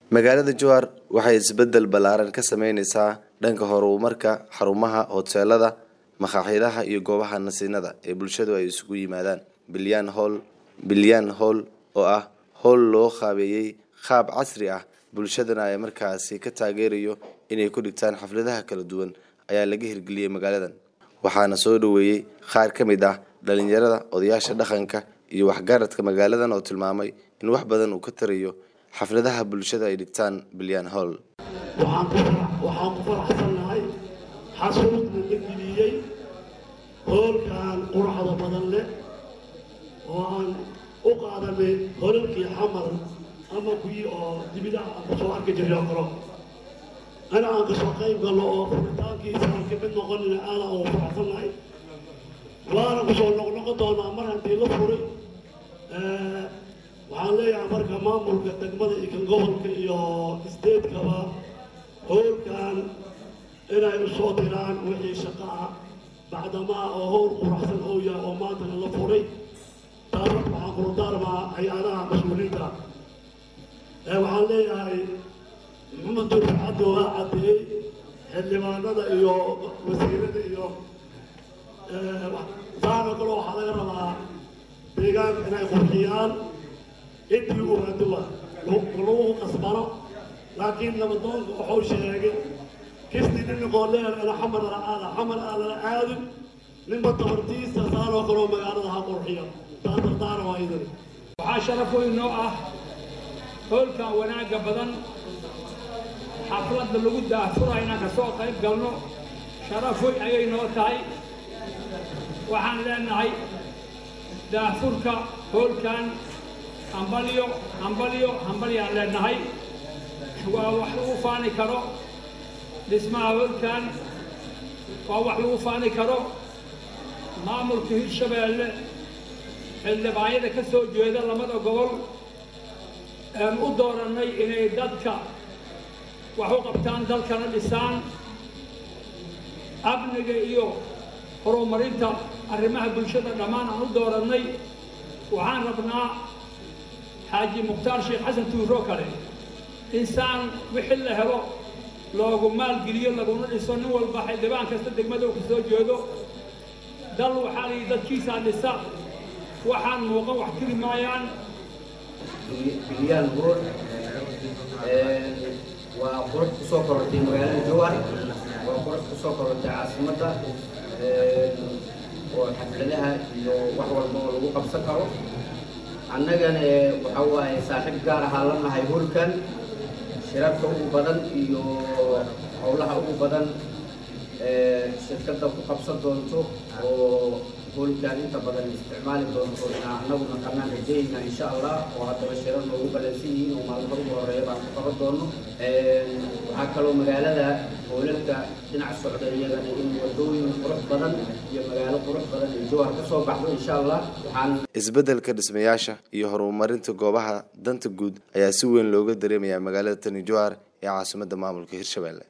magaalada jowhar waxay isbedel ballaaran ka sameyneysaa dhanka horumarka xarumaha hoteelada makhaayadaha iyo goobaha nasiinada ee bulshadu ay isugu yimaadaan bilyan hall bilyan hall oo ah howl loo qaabeeyey qaab casri ah bulshadana ay markaasi ka taageerayo inay ku dhigtaan xafladaha kala duwan ayaa laga hirgeliyey magaaladan waxaana soo dhoweeyey qaar ka mid ah dhalinyarada odayaasha dhaqanka iyo waxgaradka magaaladan oo tilmaamay in wax badan uu ka tarayo xafladaha bulshada ay dhigtaan bilyan hall waxaan ku faraxsannahay xasuudna la geliyey hoolkan quruxda badan leh oo aan u qaadanay holalkii xamar ama kuwii oo dibidaha aan kusoo arki jirnay oo kalo ana aan kasoo qayb galno oo furitaankiisa aan ka mid noqonina aada ugu faraxsannahay waana kusoo noqnoqon doonaa mar haddii la furay waxaan leeyahay marka maamulka degmada iyo kan gobolka iyo statekaba howlkan inay usoo diraan wixii shaqa ah bacdamaa oo howl quraxsan oo yahay oo maantana la furay taas waxaan kula daarmaa hay-adaha mas-uuliyiinta waxaan leeyahay maxamed durfi cabdi waa caddeeyey xildhibaanada iyo wasiirada iyo saana kale waxaa laga rabaa deegaanka inay qurxiyaan intii uaaduwa lagu qasbano laakiin nabadoonka wuxuu sheegay kistii ninakoo leer ina xamar ala aada xamar aa lala aadin ninba tabartiisa saanoo kaleo magaalada ha qurxiyo taa dardaara waa idin waxaa sharaf weyn noo ah hoolkan wanaagga badan xafladda lagu daafura inaan ka soo qayb galno sharaf weyn ayay noo tahay waxaan leenahay daafurka hoolkan hambalyo hambalyo hambalyaan leenahay waa wax lagu faani karo dhismaha hoolkan waa wax lagu faani karo maamulka hirshabeelle xildhibaanyada ka soo jeeda labada gobol aan u doorannay inay dadka wax u qabtaan dalkana dhisaan amniga iyo horumarinta arrimaha bulshada dhammaan aan u doorannay waxaan rabnaa xaaji mukhtaar sheekh xasan tuuroo kale insaan wixii la helo loogu maalgeliyo laguna dhiso nin walba xildhibaan kasta degmada uu ka soo jeedo dal waxaa la yidhi dadkiisaa dhisa waxaan muuqan wax tiri maayaan bilyaan burur waa qurux ku soo korortay magaalada jowhar waa qurux ku soo korortay caasimadda oo xafladaha iyo wax walba oo lagu qabsan karo annagana waxa waaye saaxiib gaar ahaa la nahay hulkan shirarka ugu badan iyo howlaha ugu badan shirkadda ku qabsan doonto oo hoolkan inta badan isticmaali doonto inaa annaguna qanaan rajayna insha allah oo haddaba shirar noogu balansan yihiin oo maalmo ugu horeeya baan ku qaban doono waxaa kaloo magaalada hoolalka dhinac socda iyagana in wadooyin qurux badan iyo magaalo qurux badan ay jowhar ka soo baxdo insha allah waxaan isbeddelka dhismayaasha iyo horumarinta goobaha danta guud ayaa si weyn looga dareemayaa magaalada tani jowhar ee caasimadda maamulka hirshabelle